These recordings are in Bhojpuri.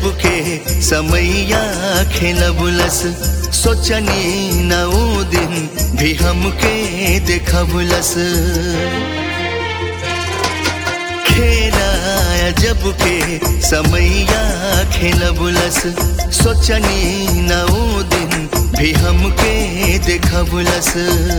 जब के समैया खेलबुलस सोचनी न ऊ दिन भी हमके देखबुलस खेलाया जब के समैया खेलबुलस सोचनी न ऊ दिन भी हमके देखबुलस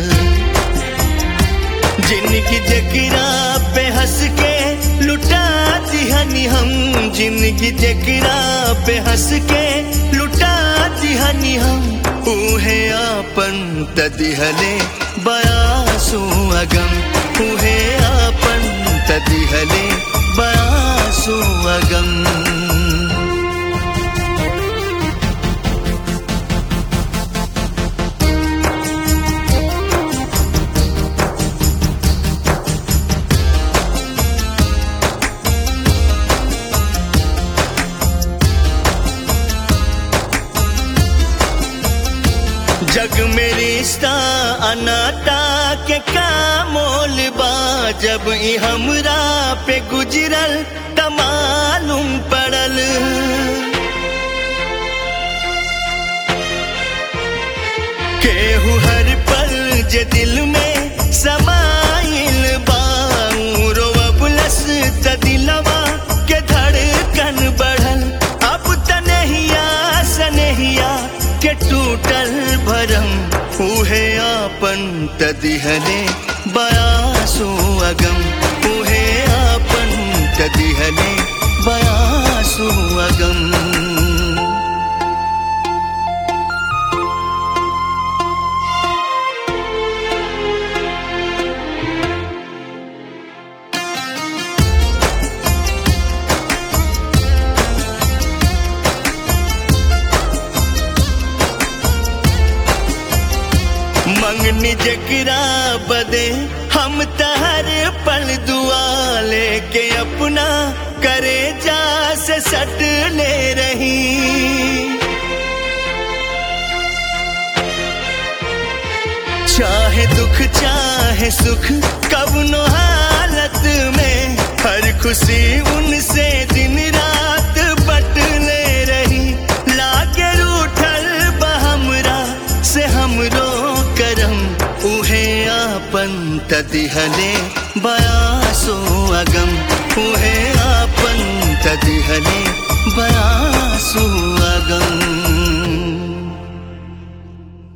जिनकी जकरा पे हंस के लुटा दिहनी हम जिनकी जकरा पे हंस के लुटा दिहनी हम उहे आपन तदिहले बयासु अगम उहे आपन तदिहले बयासु अगम जग में रिश्ता अनाता के का मोल बा जब ई हमरा पे गुजरल तमालुम पड़ल केहू हर पल जे दिल में समाइल बाऊ रोवबलस त दिलवा के धड़कन बढ़ल अब तनहिया सनहिया के टूटल भरम उहे आपन तदिहले बयासु अगम उहे आपन तदिहले बयासु अगम मंगनी जकरा बदे हम तहर पल दुआ लेके अपना करे जा से सट ले रही चाहे दुख चाहे सुख कब नो हालत में हर खुशी उनसे दिन रात बट ले रही लागे रूठल बहमरा से हमरो करम उहे आपन तदिहले बयासो अगम उहे आपन तदिहले